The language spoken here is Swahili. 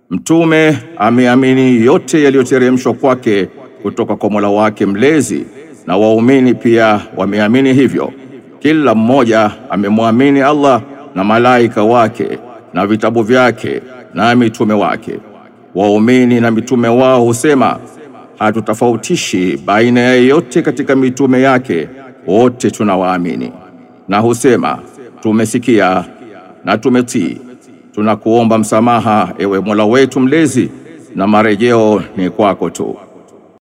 Mtume ameamini yote yaliyoteremshwa kwake kutoka kwa Mola wake mlezi, na waumini pia wameamini hivyo. Kila mmoja amemwamini Allah na malaika wake na vitabu vyake na mitume wake. Waumini na mitume wao husema, hatutofautishi baina ya yeyote katika mitume yake, wote tunawaamini. Na husema, tumesikia na tumetii. Tunakuomba msamaha, ewe Mola wetu mlezi, na marejeo ni kwako tu.